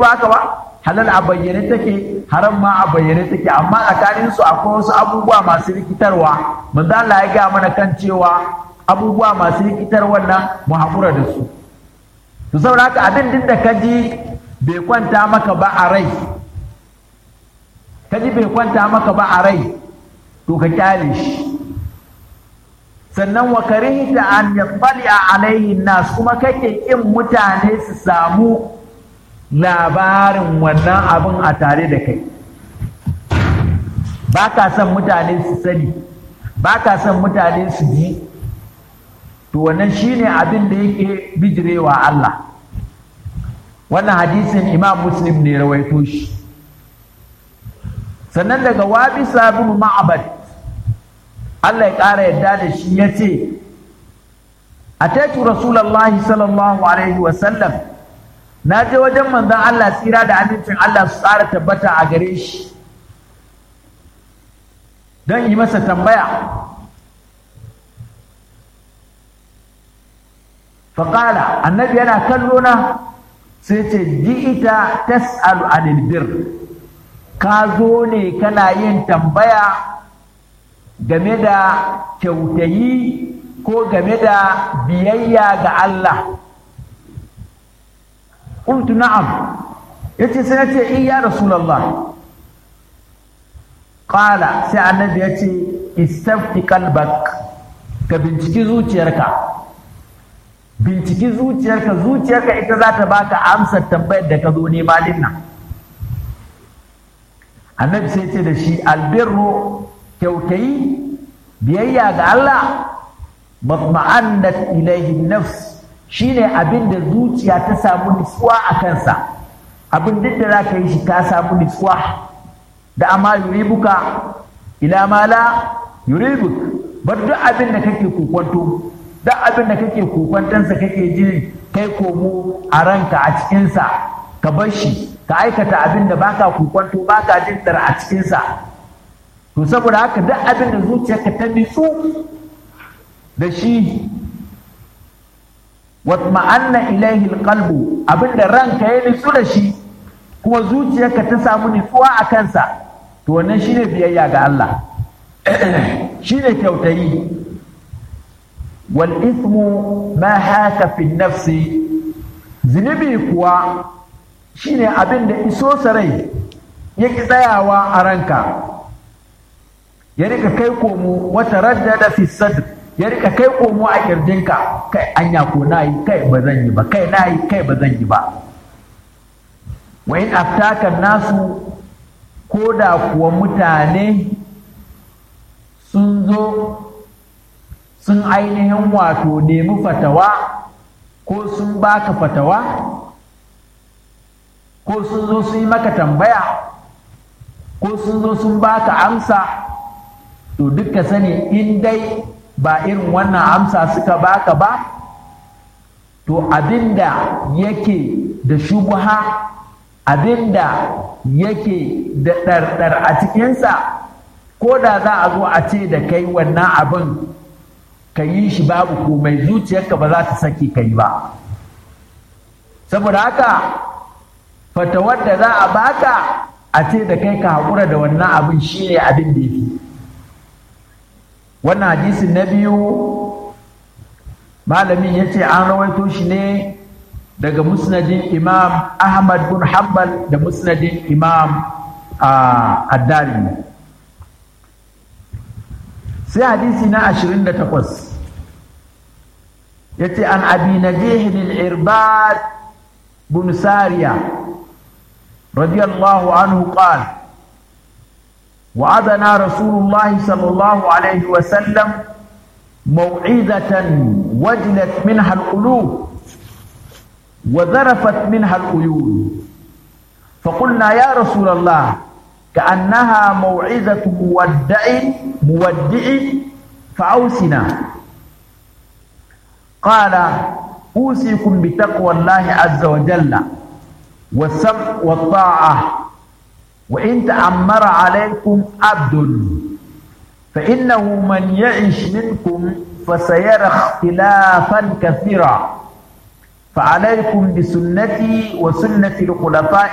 ba haka ba halal a bayyane take haram ma a bayyane take amma tsakanin su akwai wasu abubuwa masu rikitarwa manzo Allah ya ga mana kan cewa abubuwa masu rikitar wannan mu haƙura da su to saboda haka abin din da kaji bai kwanta maka ba a rai kaji bai kwanta maka ba a rai to ka kyale shi sannan wa karihta an yattali alaihi nas kuma kake kin mutane su samu labarin wannan abin a tare da kai ba ka son mutane su sani ba ka son mutane su ji to wannan shine abin da yake bijirewa Allah wannan hadisin imam muslim ne rawaito shi sannan daga wabisa bin ma'abad Allah ya ƙara yadda da shi ya ce ataitu rasulallahi sallallahu alaihi wasallam na je wajen manzon Allah tsira da amincin Allah su tsara tabbata a gare shi don yi masa tambaya faƙala annabi yana kallo na sai ce ji'ita tas'alu anil bir ka zo ne kana yin tambaya game da kyautayi ko game da biyayya ga Allah qultu na'am yace sai nace in ya rasulullah qala sai annabi yace istafti qalbak ka binciki zuciyarka binciki zuciyarka zuciyarka ita za ta baka amsar tambayar da ka zo nema din nan annabi sai ce da shi albirru kyautayi biyayya ga Allah matma'annat ilaihi nafs shine abin da zuciya ta samu nutsuwa a kansa abin duk da zaka yi shi ka samu nutsuwa da amma yuribuka ila ma la yuribuk bar duk abin da kake kokwanto duk abin da kake kokwantansa kake jin kai komo a ranka a cikinsa ka bar shi ka aikata abin da baka kokwanto baka jin dar a cikinsa to saboda haka duk abin da zuciyarka ta nitsu da shi watma'anna ilaihi alqalbu abin da ranka ya nitsu da shi kuma zuciyarka ta samu nitsuwa a kansa to wannan shine biyayya ga Allah shine kyautayi wal ithmu ma haka fi nafsi zunubi kuwa shine abin da iso sarai yake tsayawa a ranka ya rika kai komo wata raddada fi sadr ya rika kai komo a kirjinka kai anya ko nayi kai ba zan yi ba kai nayi kai ba zan yi ba wa in aftaka nasu ko da kuwa mutane sun zo sun ainihin wato nemi fatawa ko sun baka fatawa ko sun zo sun yi maka tambaya ko sun zo sun baka amsa to duka sani in dai ba irin wannan amsa suka baka ba to abinda yake da shubuha abinda yake da ɗarɗar a cikinsa ko da za a zo a ce da kai wannan abin ka yi shi babu komai zuciyarka ba za ta saki ka yi ba saboda haka fatawar da za a baka a ce da kai ka haƙura da wannan abin shi ne abin da yake wannan hadisin na biyu malamin ya ce an rawaito shi ne daga musnadin imam ahmad bin hanbal da musnadin imam addari sai hadisi na 28 ya ce an abi najihin al-irbad bin sariya radiyallahu anhu qala وعدنا رسول الله صلى الله عليه وسلم موعظة وجلت منها القلوب وذرفت منها العيون فقلنا يا رسول الله كأنها موعظة مودع مودع فأوسنا قال أوصيكم بتقوى الله عز وجل والسمع والطاعة وإن تأمر عليكم عبد فإنه من يعش منكم فسيرى اختلافا كثيرا فعليكم بسنتي وسنة الخلفاء